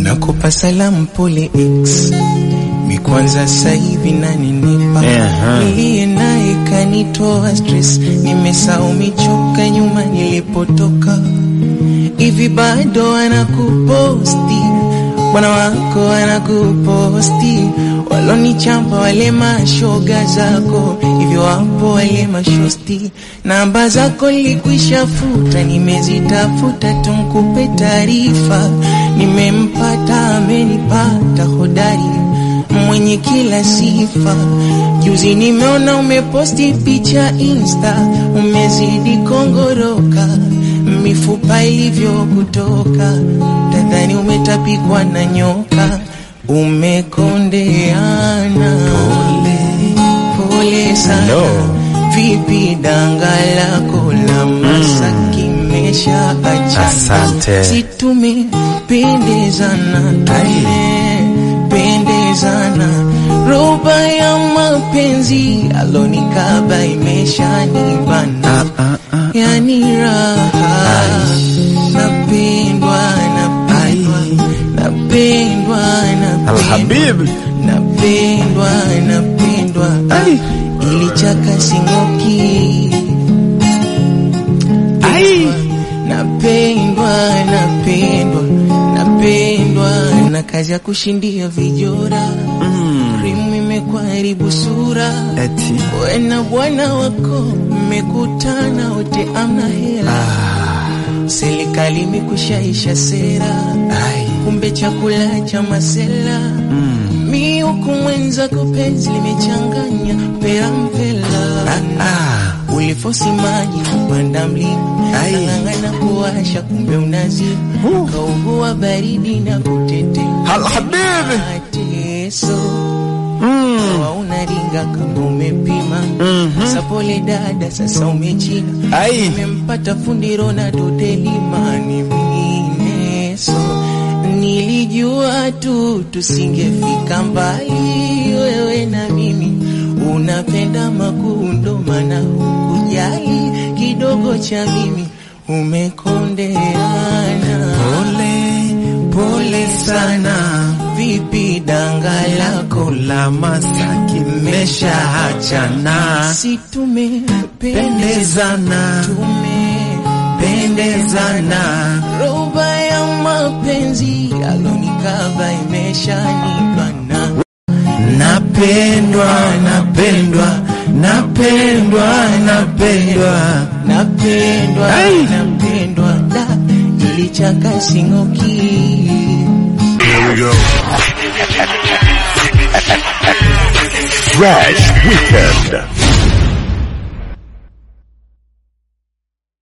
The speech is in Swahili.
nakupa salamu pole X mi kwanza saivi naninipa Aha. niliye naye kanitoa stress nimesahau michoka nyuma nilipotoka hivi bado anakuposti bwana wako anakuposti walonichamba wale mashoga zako hivyo wapo wale mashosti namba zako nilikwisha futa nimezitafuta tumkupe taarifa nimempata amenipata hodari mwenye kila sifa juzi nimeona umeposti picha insta umezidi kongoroka mifupa ilivyokutoka tadhani umetapikwa na nyoka umekondeana pole, pole sana No. vipi danga lako la masaki mesha achana Asante. si tumependezana tumependezana roba ya mapenzi alonikaba imeshanibana Ah, ah, ah. yani raha napendwa napendwa napendwa napendwa Alhabib. napendwa napendwa Ai. ilichaka singoki Ai. napendwa napendwa napendwa na kazi ya kushindia vijora Mm. krimu imekuharibu sura Eti. we na bwana wako mmekutana wote amna hela serikali imekushaisha sera Ai. kumbe chakula cha masela Mm. mi huku mwenzako penzi limechanganya pera mpela Ah. ulifosi maji kupanda mlima Ai. nang'ang'ana kuwasha kumbe unazima Uh. kaugua baridi na kutetemeka Alhabib. mateso Mm. Kawa unaringa kama umepima Mhm. sapole dada sasa umechina Ai. nimempata fundi Ronaldo delimani mineso nilijua tu tusingefika mbali wewe na mimi unapenda makundo mana hukujali kidogo cha mimi umekondeana Pole, pole sana. vipi danga lako La masaki meshaachana. si tumependezana Pendezana. tumependezana roba ya mapenzi alonikaba imeshanibana Napendwa, napendwa, napendwa, napendwa. napendwa Ai! napendwa da ilichaka singoki Here we go. Fresh Weekend.